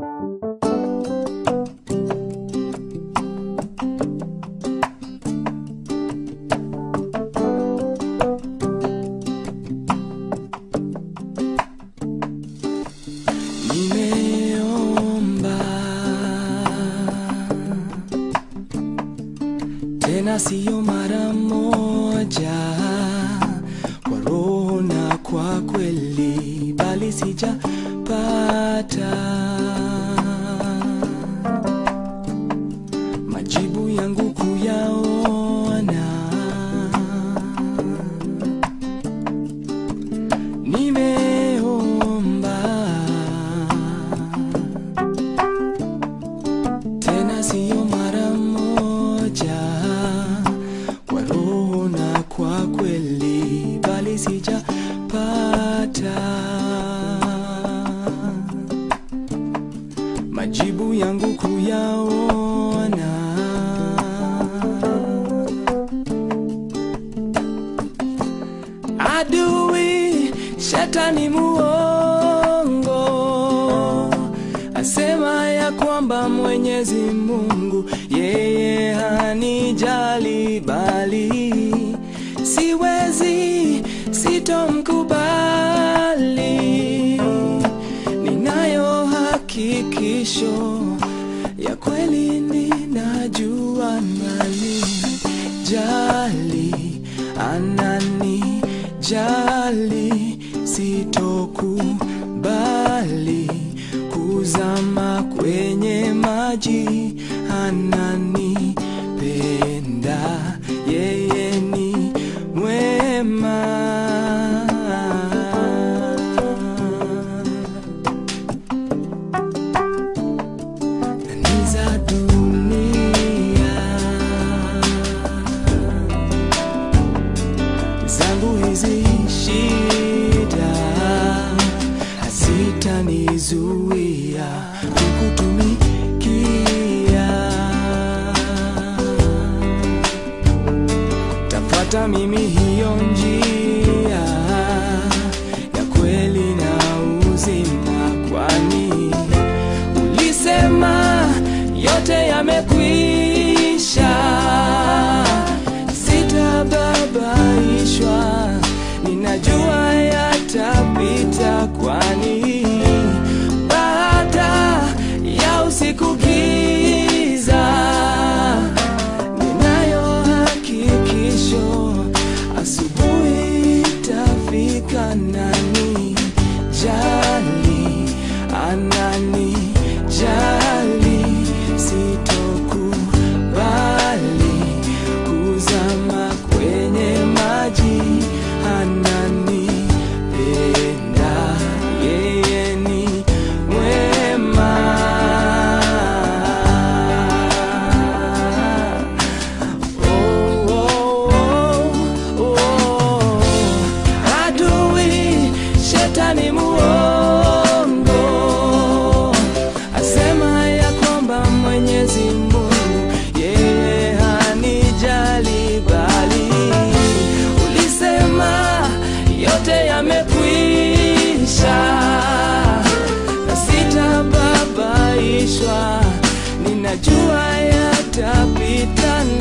Nimeomba tena siyo mara moja, kwa roho na kwa kweli, bali sijapata majibu yangu kuyaona. Nimeomba tena siyo mara moja, kwa roho na kwa kweli, bali sijapata majibu yangu kuyaona. Adui shetani muongo asema ya kwamba Mwenyezi Mungu yeye hanijali, bali siwezi, sitomkubali. Ninayo hakikisho ya kweli, ninajua nani jali, anani jali, sitokubali kuzama kwenye maji, ananipenda, yeye ni mwema. Ni za dunia zangu hizi shida hazitanizuia kukutumikia. Tafuata mimi hiyo njia ya kweli na uzima, kwani ulisema yote yamekwisha, sitababaishwa, ninajua yatapita, kwani baada ya usiku giza, ninayo hakikisho, asubuhi itafika. Nani jali, anani jali, sitokubali kuzama kwenye maji, ananipenda, yeye ni mwema. Oh, oh, oh, oh. Adui shetani muongo asema ya kwamba Mwenyezi Mungu yeye hanijali, bali ulisema yote yamekwisha na sitababaishwa, ninajua yatapita